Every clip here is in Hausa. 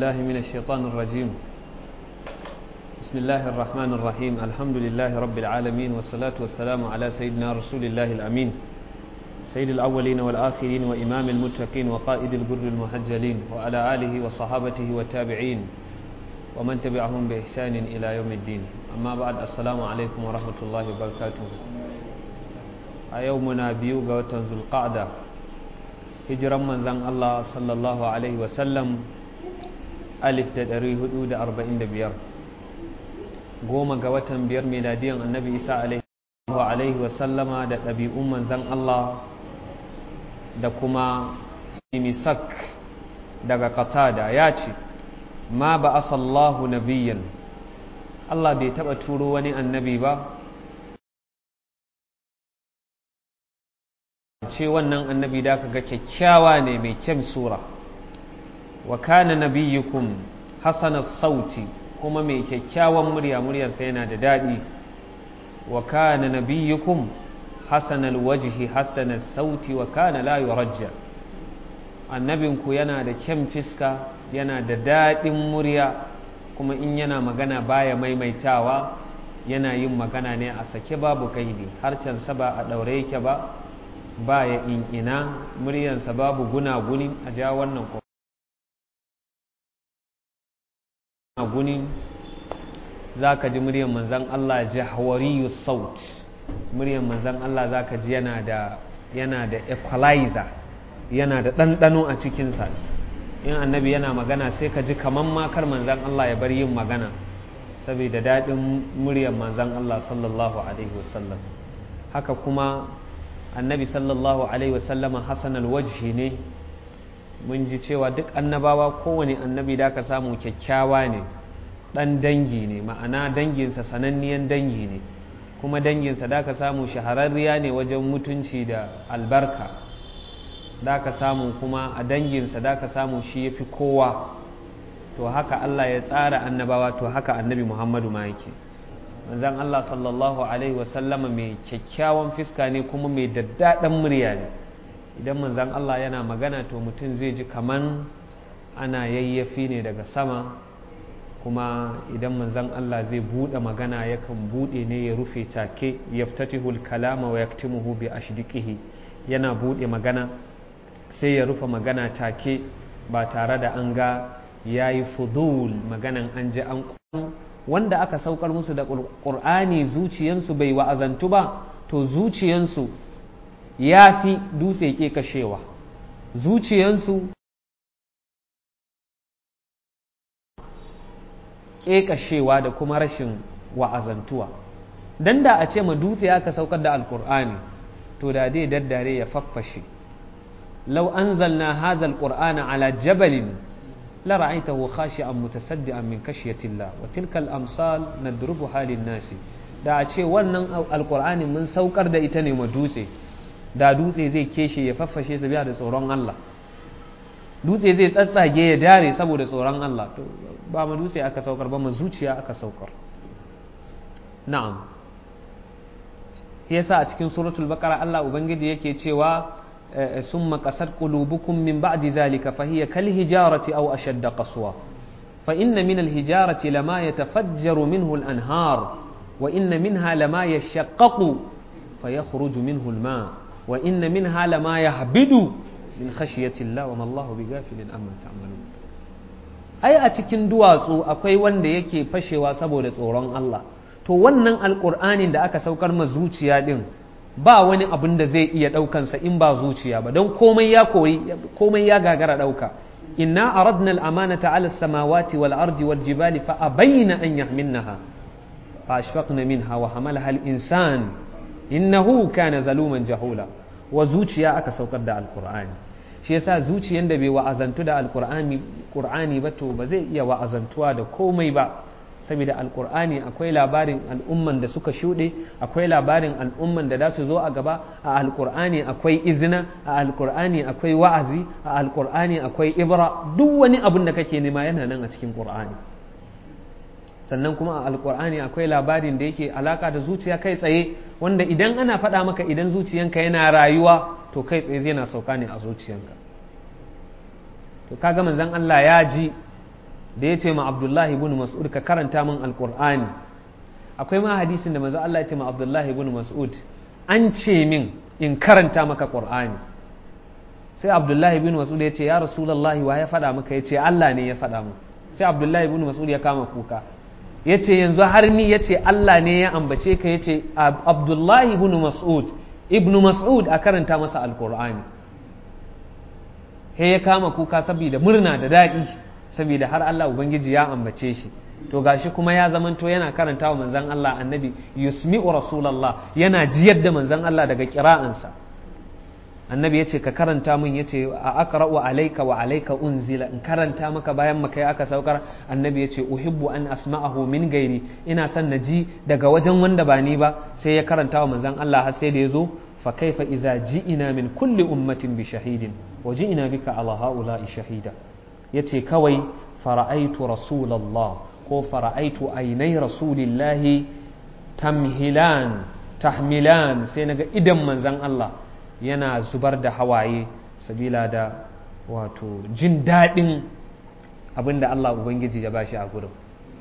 الله من الشيطان الرجيم بسم الله الرحمن الرحيم الحمد لله رب العالمين والصلاة والسلام على سيدنا رسول الله الأمين سيد الأولين والآخرين وإمام المتقين وقائد الجر المحجلين وعلى آله وصحابته والتابعين ومن تبعهم بإحسان إلى يوم الدين أما بعد السلام عليكم ورحمة الله وبركاته أيومنا بيوغا وتنزل القعدة هجرا من زن الله صلى الله عليه وسلم ألف دري هدود أربعين بيار goma ga watan biyar miladiyan annabi isa alaihi wasallama da ɗabi'un manzan Allah da kuma misak daga katada ya ce ma ba asallahu nabiyan Allah bai taɓa turo wani annabi ba ce wannan annabi da ka ga kyakkyawa ne mai kyan sura wa kana nabiyyukum hasanar sauti kuma mai kyakkyawan murya muryarsa yana da daɗi wa kana nabiyyukum hasanal wajhi hasanal sauti wa kana la yurajja annabinku yana da kyan fiska yana da daɗin murya kuma in yana magana baya maimaitawa yana yin magana ne a sake babu kaidi harcensa ba a ɗaure yake ba baya in ina muryarsa babu gunaguni a ja wannan guni za ka ji muryar manzan Allah jahwariyu saut muryar manzan Allah za ka ji yana da yana da equalizer yana da ɗanɗano a cikinsa in annabi yana magana sai ka ji kaman makar manzan Allah ya bar yin magana saboda daɗin muryar manzan Allah sallallahu alaihi wasallam haka kuma annabi sallallahu alaihi wasallama hasan alwajhi ne mun ji cewa duk annabawa kowane annabi da ka samu kyakkyawa ne ɗan dangi ne ma'ana danginsa sananniyan dangi ne kuma danginsa da ka samu shahararriya ne wajen mutunci da albarka da ka samu kuma a danginsa da ka samu shi ya fi kowa to haka Allah ya tsara annabawa to haka annabi Muhammadu ma yake manzan Allah sallallahu alaihi wasallama mai kyakkyawan fiska ne kuma mai daddaɗan murya ne idan manzan Allah yana magana to mutum zai ji kaman ana yayyafi ne daga sama kuma idan manzan Allah zai buɗe magana yakan buɗe ne ya rufe take yaftatihul kalama wa yaktimuhu bi ashdiqihi yana buɗe magana sai ya rufe magana take ba tare da an ga yayi fudul maganan an ji an wanda aka saukar musu da ƙur'ani zuciyansu bai wa'azantu ba to zuciyansu ya fi dutse ke kashewa zuciyansu ƙeƙashewa da kuma rashin wa'azantuwa dan da a ce ma dutse aka saukar da alkur'ani to da dai daddare ya faffashe lau anzalna hadha alqur'ana ala jabalin la ra'aytahu khashi'an mutasaddian min khashyatillah wa tilka al-amsal nadrubuha lin-nasi da a ce wannan alkur'ani mun saukar da ita ne ma dutse da dutse zai keshe ya faffashe su biya da tsoron Allah dutse zai tsatsage ya dare saboda tsoron Allah to ba ma dutse aka saukar ba ma zuciya aka saukar na'am yasa a cikin suratul baqara Allah ubangiji yake cewa summa qasat qulubukum min ba'di zalika fa hiya kal hijarati aw ashadda qaswa fa inna min al hijarati lama yatafajjaru minhu al anhar wa inna minha lama yashaqqaqu fayakhruju minhu al ma wa inna minha lama yahbidu min khashiyati Allah wa mallahu bi gafilin amma ta'malun ai a cikin duwatsu akwai wanda yake fashewa saboda tsoron Allah to wannan alqur'anin da aka saukar ma zuciya din ba wani abin da zai iya daukan sa in ba zuciya ba don komai ya koyi komai ya gagara dauka inna aradna al-amanata 'ala as-samawati wal ardi wal jibali fa abayna an yahmilnaha fa ashfaqna minha wa hamalaha al-insan innahu kana zaluman jahula wa zuciya aka saukar da alkur'ani shi yasa zuciyan da bai wa'azantu da alkur'ani qur'ani ba to ba zai iya wa'azantuwa da komai ba saboda alkur'ani akwai labarin al'umman da suka shuɗe akwai labarin al'umman da za su zo a gaba a alkur'ani akwai izina a alkur'ani akwai wa'azi a alkur'ani akwai ibra duk wani abin da kake nema yana nan a cikin qur'ani sannan kuma a alkur'ani akwai labarin da yake alaka da zuciya kai tsaye wanda idan ana faɗa maka idan zuciyanka yana rayuwa to kai tsaye zai na sauka ne a zuciyanka to kaga manzon Allah ya ji da ya ce ma abdullahi ibn mas'ud ka karanta min alqur'ani akwai ma hadisin da manzo Allah ya ce ma abdullahi ibn mas'ud an ce min in karanta maka qur'ani sai abdullahi ibn mas'ud ya ce ya rasulullahi wa ya faɗa maka ya ce Allah ne ya faɗa mu sai abdullahi ibn mas'ud ya kama kuka ya ce yanzu har ni ya ce Allah ne ya ambace ka ya ce abdullahi ibn mas'ud ibn mas'ud a karanta masa alqur'ani he ya kama kuka saboda murna da daɗi saboda har Allah Ubangiji ya ambace shi to gashi kuma ya zamanto yana karanta wa manzan Allah annabi yusmi'u rasulallah yana jiyar da manzan Allah daga kira'ansa annabi ya ce ka karanta min ya ce a aqra'u alayka wa alayka unzila in karanta maka bayan maka ya aka saukar annabi ya ce uhibbu an asma'ahu min gairi ina son na ji daga wajen wanda ba ni ba sai ya karanta wa manzan Allah har sai da ya zo fa kaifa iza ji'ina min kulli ummatin bi shahidin wa ji'ina bika ala ha'ula'i shahida yace kawai fara'aitu rasulallah ko fara'aitu ainai rasulillahi tamhilan tahmilan sai naga idan manzan Allah yana zubar da hawaye sabila da wato jin daɗin abinda Allah Ubangiji ya bashi a gurin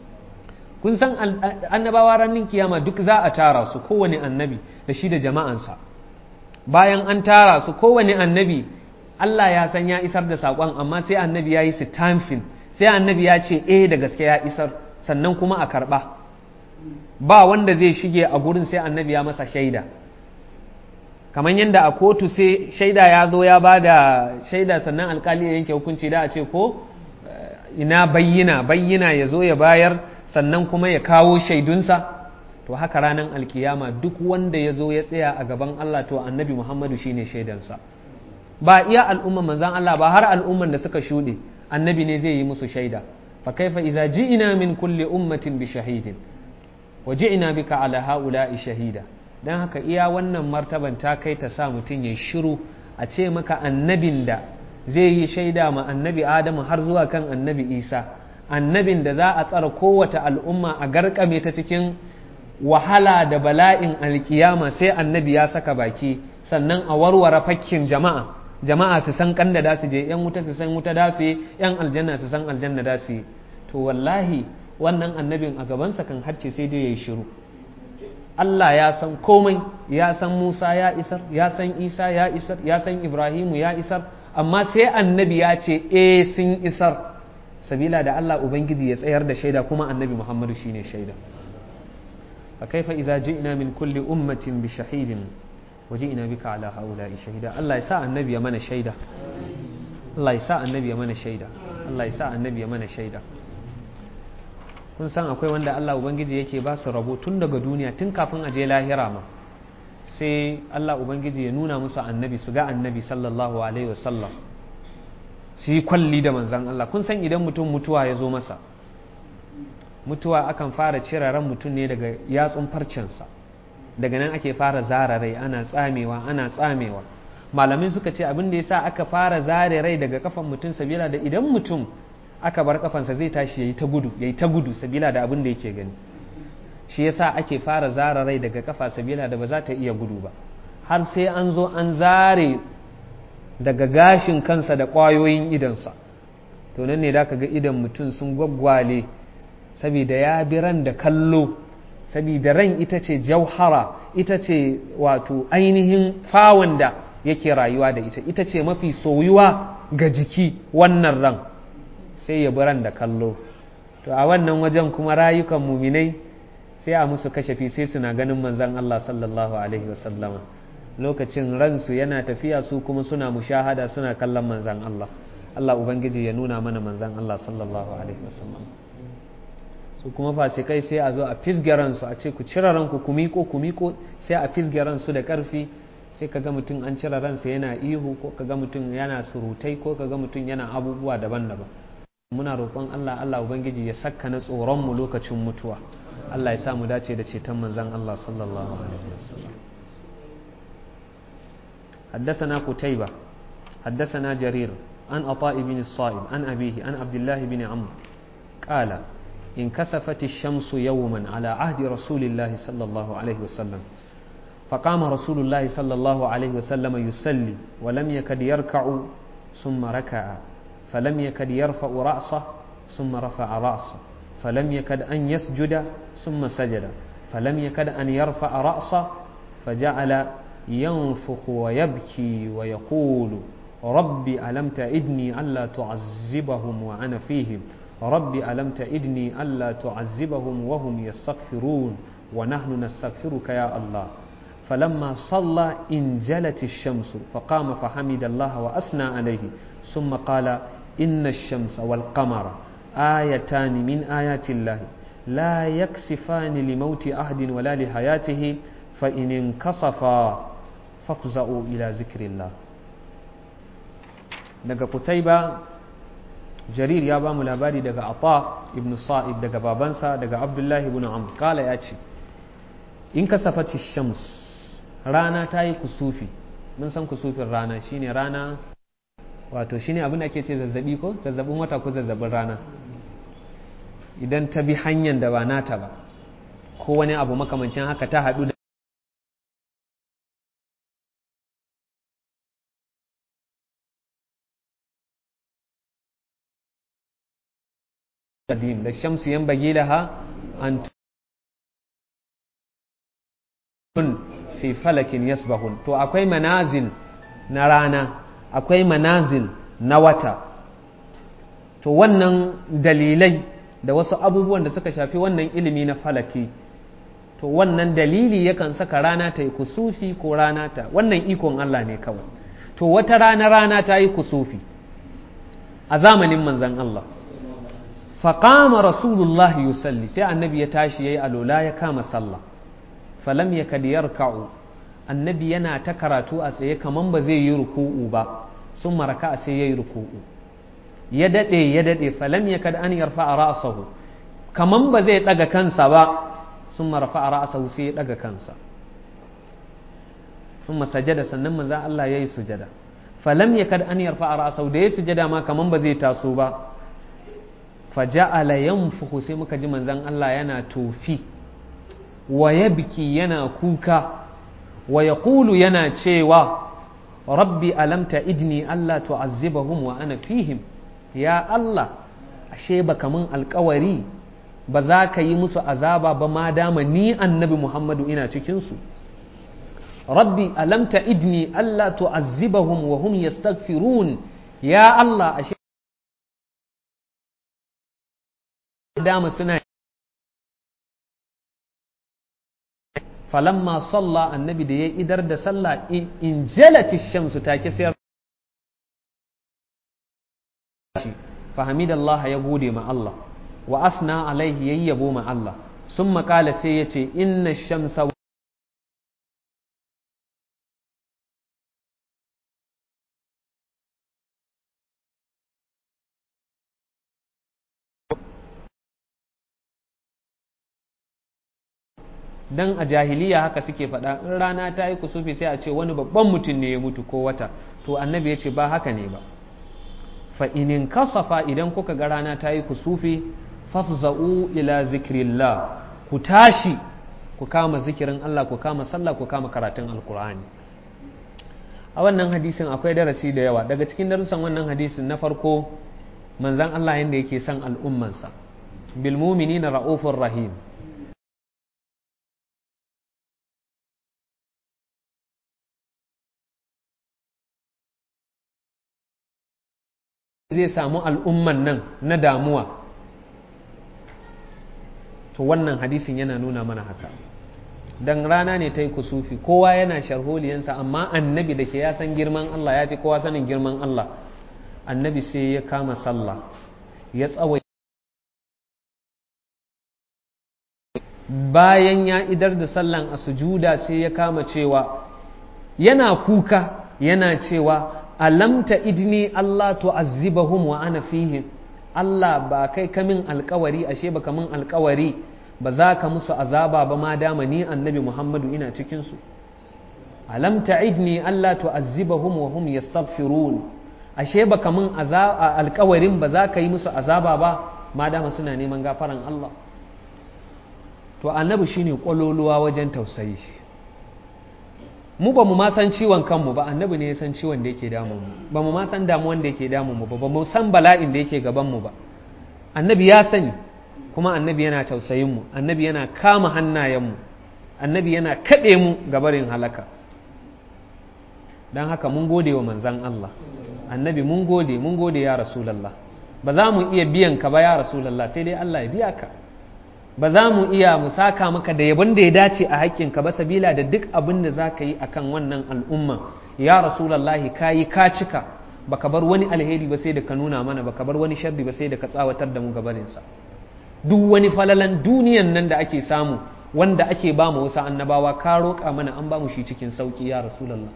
kun san annabawa ranar kiyama duk za a tara su kowane annabi da shi da jama'ansa bayan an tara su kowane annabi Allah ya san ya isar da saƙon amma sai annabi ya yi sitamfin sai annabi ya ce eh da gaske ya isar sannan kuma a karɓa ba wanda zai shige a gurin sai annabi ya masa shaida kamar yadda a kotu sai shaida ya zo ya ba da shaida sannan alkali ya yanke hukunci da a ce ko ina bayyina bayyina ya zo ya bayar sannan kuma ya kawo shaidunsa to haka ranar alkiyama duk wanda ya zo ya tsaya a gaban Allah to annabi Muhammadu shine shaidansa ba iya al'umman manzan Allah ba har al'umman da suka shuɗe annabi ne zai yi musu shaida fa kaifa iza ji'ina min kulli ummatin bi shahidin wa ji'ina bika ala haula'i shahida dan haka iya wannan martaban ta kai ta sa mutum ya shiru a ce maka annabin da zai yi shaida ma annabi Adamu har zuwa kan annabi Isa annabin da za a tsara kowace al'umma a garkame ta cikin wahala da bala'in alkiyama sai annabi ya saka baki sannan a warware fakkin jama'a jama'a su san kanda da su je yan wuta su san wuta da su yi yan aljanna su san aljanna da su yi to wallahi wannan annabin a gabansa kan harce sai dai ya yi shiru Allah ya san komai ya san Musa ya isar ya san Isa ya isar ya san Ibrahimu ya isar amma sai annabi ya ce eh sun isar sabila da Allah ubangiji ya tsayar da shaida kuma annabi Muhammadu shine shaida fa kaifa idza ji'na min kulli ummatin bi shahidin وجئنا بك على هؤلاء شهيدا الله يسا النبي من شهيدا الله يسا النبي من شهيدا الله يسا النبي من شهيدا kun san akwai wanda Allah Ubangiji yake ba su rabo tun daga duniya tun kafin a je lahira ma sai Allah Ubangiji ya nuna musu annabi su ga annabi sallallahu alaihi wasallam su yi kwalli da manzan Allah kun san idan mutum mutuwa ya zo masa mutuwa akan fara cire ran mutum ne daga yatsun farcensa daga nan ake fara zara rai ana tsamewa ana tsamewa malamai suka ce abin da yasa aka fara zare rai daga kafan mutum sabila da idan mutum aka bar kafansa zai tashi yayi ta gudu yayi ta gudu sabila da abin da yake gani shi yasa ake fara zara rai daga kafa sabila da ba za ta iya gudu ba har sai an zo an zare daga gashin kansa da ƙwayoyin idansa to nan ne da ka ga idan mutum sun gwaggwale saboda ya bi ran da kallo saboda ran ita ce jauhara ita ce wato ainihin fawon da yake rayuwa da ita ita ce mafi soyuwa ga jiki wannan ran sai ya bi ran da kallo to a wannan wajen kuma rayukan muminai sai a musu kashafi sai suna ganin manzan Allah sallallahu alaihi wasallama lokacin ransu yana tafiya su kuma suna mushahada suna kallon manzan Allah Allah ubangiji ya nuna mana manzan Allah sallallahu alaihi wasallam su kuma fasikai sai a zo a fisge ransu a ce ku cire ranku ku miko ku miko sai a fisge ransu da karfi sai ka ga mutum an cire ransa yana ihu ko ka ga mutum yana surutai ko ka ga mutum yana abubuwa daban-daban muna roƙon Allah Allah ubangiji ya saka na tsoron mu lokacin mutuwa Allah ya sa mu dace da ceton manzon Allah sallallahu alaihi wasallam حدثنا قتيبة حدثنا جرير عن عطاء بن الصائب عن أبيه عن عبد الله بن عمرو قال انكسفت الشمس يوما على عهد رسول الله صلى الله عليه وسلم فقام رسول الله صلى الله عليه وسلم يصلي ولم يكد يركع ثم ركع فلم يكد يرفع رأسه ثم رفع رأسه فلم يكد أن يسجد ثم سجد فلم يكد أن يرفع رأسه فجعل ينفخ ويبكي ويقول ربي ألم تعدني ألا تعذبهم وأنا فيهم ربي ألم تعدني ألا تعذبهم وهم يستغفرون ونحن نستغفرك يا الله فلما صلى انجلت الشمس فقام فحمد الله وأثنى عليه ثم قال إن الشمس والقمر آيتان من آيات الله لا يكسفان لموت أحد ولا لحياته فإن انكسفا فافزعوا إلى ذكر الله daga kutaiba jarir ya ba mu labari daga ata ibn sa'ib daga babansa daga abdullahi ibn amr kala ya ce in kasafati shams rana ta yi kusufi mun san kusufin rana shine rana wato shine abin da ake ce zazzabi ko zazzabin wata ko zazzabin rana idan ta bi hanyar da ba nata ba ko wani abu makamancin haka ta haɗu da قديم للشمس ينبغي لها أن تكون في فلك يسبحون تو akwai manazil na rana akwai manazil na wata to wannan dalilai da wasu abubuwan da suka shafi wannan ilimi na falaki to wannan dalili yakan saka rana ta yi kusufi ko rana ta wannan ikon Allah ne kawai to wata rana rana ta yi kusufi a zamanin manzan Allah faƙama rasulullah yusalli sai annabi ya tashi ya yi alola ya kama sallah falam ya kadiyar ka'u annabi yana ta karatu a tsaye kaman ba zai yi ruku'u ba sun maraka a sai ya yi ruku'u ya daɗe ya daɗe falam ya kada an yarfa a ra'asahu kaman ba zai ɗaga kansa ba sun marafa a ra'asahu sai ya ɗaga kansa sun masajada sannan manzan Allah ya yi sujada falam ya kada an yarfa a ra'asahu da ya sujada ma kaman ba zai taso ba faja'ala yanfuhu sai muka ji manzan Allah yana tofi wa yabki yana kuka wa yaqulu yana cewa rabbi alamta idni Allah tu'azzibahum wa ana fihim ya Allah ashe baka mun alkawari ba za ka yi musu azaba ba ma dama ni annabi Muhammadu ina cikin su rabbi alamta idni Allah tu'azzibahum wa hum yastaghfirun ya Allah ashe dama suna falamma salla annabi da ya idar da sallah in jalati shamsu take sai fahimidallah ya gode ma Allah wa asna alaihi yayyabo ma Allah sun makala sai ya ce inna shamsa dan a jahiliya haka suke faɗa in rana ta yi kusufi sai a ce wani babban mutum ne ya mutu ko wata to annabi ya ce ba haka ne ba fa inin kasafa idan kuka ga rana ta yi kusufi fafza'u ila zikrillah ku tashi ku kama zikirin Allah ku kama sallah ku kama karatun alkur'ani a wannan hadisin akwai darasi da yawa daga cikin darussan wannan hadisin na farko manzan Allah yadda yake son al'ummansa bil mu'minina ra'ufur rahim zai samu al'umman nan na damuwa to wannan hadisin yana nuna mana haka dan rana ne ta yi kusufi kowa yana sharholiyansa amma annabi da ke ya san girman Allah ya fi kowa sanin girman Allah annabi sai ya kama sallah ya tsawai bayan ya idar da sallan a sujuda sai ya kama cewa yana kuka yana cewa alamta idni Allah tu'azzibahum wa ana fihim Allah ba kai kamin alkawari ashe ba kamin alkawari ba za ka musu azaba ba ma dama ni annabi Muhammadu ina cikin su alam ta'idni Allah tu'azzibahum wa hum yastaghfirun ashe ba kamin alkawarin ba za ka yi musu azaba ba ma dama suna neman gafaran Allah to annabi shine kwaloluwa wajen tausayi mu ba mu ma san ciwon kanmu ba annabi ne ya san ciwon da yake damun mu ba mu ma san damuwan da yake damun mu ba ba mu san bala'in da yake gaban mu ba annabi ya sani kuma annabi yana tausayin mu annabi yana kama hannayenmu annabi yana kaɗe mu gabarin halaka don haka mun gode wa manzan Allah annabi mun gode mun gode ya rasulallah ba za mu iya biyan ka ba ya rasulallah sai dai Allah ya biya ka ba za mu iya mu saka maka da yabon da ya dace a haƙƙinka ba sabila da duk abin da za ka yi akan wannan al'umma ya rasulallahi ka yi ka cika baka bar wani alheri ba sai da ka nuna mana baka bar wani sharri ba sai da ka tsawatar da mu gabaninsa duk wani falalan duniyan nan da ake samu wanda ake ba mu wasu annabawa ka roƙa mana an ba mu shi cikin sauƙi ya rasulallah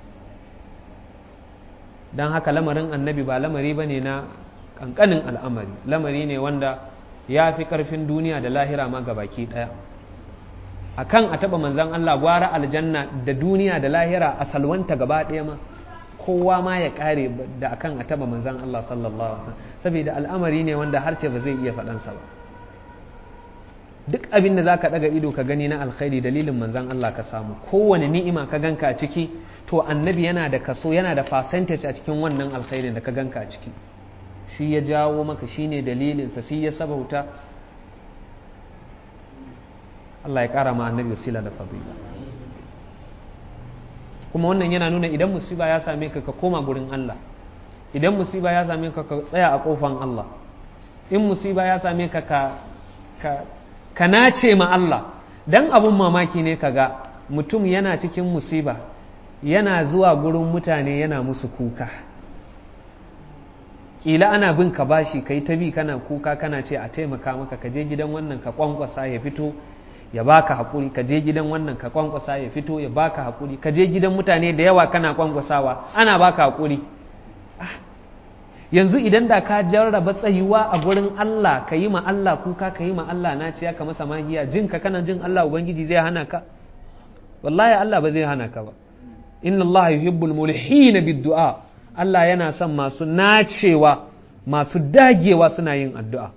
don haka lamarin annabi ba lamari ba ne na ƙanƙanin al'amari lamari ne wanda ya fi ƙarfin duniya da lahira ma baki ɗaya a kan a taɓa manzan Allah gwara aljanna da duniya da lahira a salwanta gaba ɗaya ma kowa ma ya ƙare da akan a taɓa manzan Allah sallallahu alaihi wasallam saboda al'amari ne wanda harce ba zai iya faɗansa ba duk abin da za ka ɗaga ido ka gani na alkhairi dalilin manzan Allah ka samu kowane ni'ima ka ganka a ciki to annabi yana da kaso yana da percentage a cikin wannan alkhairin da ka ganka a ciki shi ya jawo maka shi ne dalilinsa shi ya sabauta Allah ya ƙara ma annabi wasila da fadila kuma wannan yana nuna idan musiba ya same ka ka koma gurin Allah idan musiba ya same ka ka tsaya a kofan Allah in musiba ya same ka ka ka nace ma Allah dan abun mamaki ne kaga mutum yana cikin musiba yana zuwa gurin mutane yana musu kuka kila ana bin ka bashi kai ta bi kana kuka kana ce a taimaka maka ka je gidan wannan ka kwankwasa ya fito ya baka hakuri ka je gidan wannan ka kwankwasa ya fito ya baka hakuri ka je gidan mutane da yawa kana kwankwasawa ana baka hakuri yanzu idan da ka jarraba tsayuwa a gurin Allah ka yi ma Allah kuka ka yi ma Allah na ciya ka masa magiya jin ka kana jin Allah ubangiji zai hana ka wallahi Allah ba zai hana ka ba inna Allah yuhibbul mulhina bid-du'a Allah yana son masu nacewa masu dagewa suna yin addu'a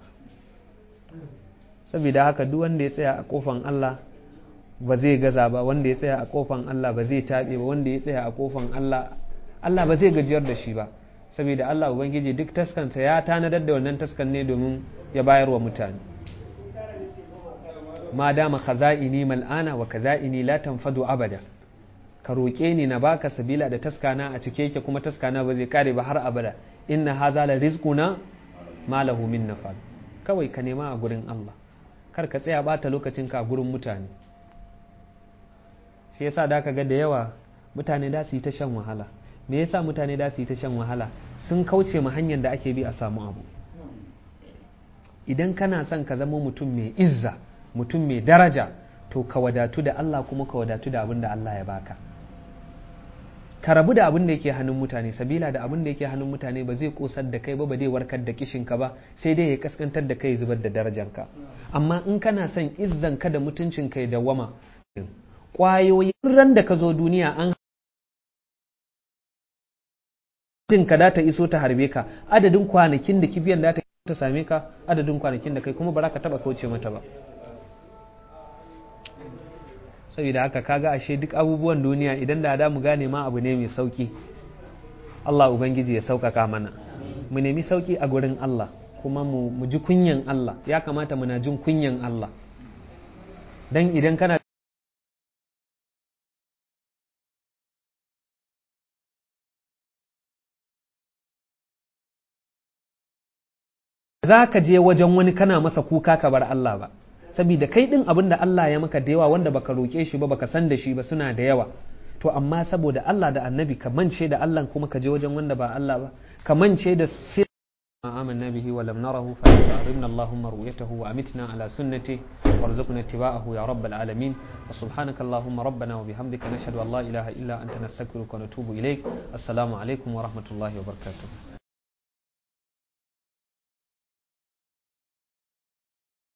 saboda haka duk wanda ya tsaya a kofan Allah ba zai gaza ba wanda ya tsaya a kofan Allah ba zai taɓe ba wanda ya tsaya a kofan Allah Allah ba zai gajiyar da shi ba saboda Allah Ubangiji duk taskansa ya tanadar da wannan taskan ne domin ya bayar wa mutane ma dama khaza'ini mal'ana wa khaza'ini la tanfadu abada ka roƙe ni na baka sabila da taskana a cike yake kuma taskana ba zai kare ba har abada inna haza la rizquna ma lahu min nafad kawai ka nema a gurin Allah kar ka tsaya bata lokacin ka a gurin mutane shi yasa da ka ga da yawa mutane da su yi ta shan wahala me yasa mutane da su yi ta shan wahala sun kauce ma hanyar da ake bi a samu abu idan kana son ka zama mutum mai izza mutum mai daraja to ka wadatu da Allah kuma ka wadatu da abin da Allah ya baka ka rabu da abin da yake hannun mutane sabila da abin da yake hannun mutane ba zai kosar da kai ba ba zai warkar da kishinka ba sai dai ya kaskantar da kai zubar da darajanka amma in kana son izzan ka da mutuncin kai da wama kwayoyin ran da ka zo duniya an din ka da ta iso ta harbe ka adadin kwanakin da kibiyan da ta ta same ka adadin kwanakin da kai kuma ba za ka taba kauce mata ba saboda haka kaga ashe duk abubuwan duniya idan da mu gane ma abu ne mai sauki Allah ubangiji ya sauƙaƙa mana mu nemi sauki a gurin Allah kuma mu ji kunyan Allah ya kamata muna jin kunyan Allah dan idan kana za ka je wajen wani kana masa kuka ka bar Allah ba saboda kai din abin da Allah ya maka da yawa wanda baka roƙe shi ba baka san da shi ba suna da yawa to amma saboda Allah da annabi ka mance da Allah kuma ka je wajen wanda ba Allah ba ka mance da آمنا به ولم نره فأرمنا اللهم رؤيته وأمتنا على سنته وارزقنا اتباعه يا رب العالمين وسبحانك اللهم ربنا وبحمدك نشهد أن لا إله إلا أنت نستغفرك ونتوب إليك السلام عليكم ورحمة الله وبركاته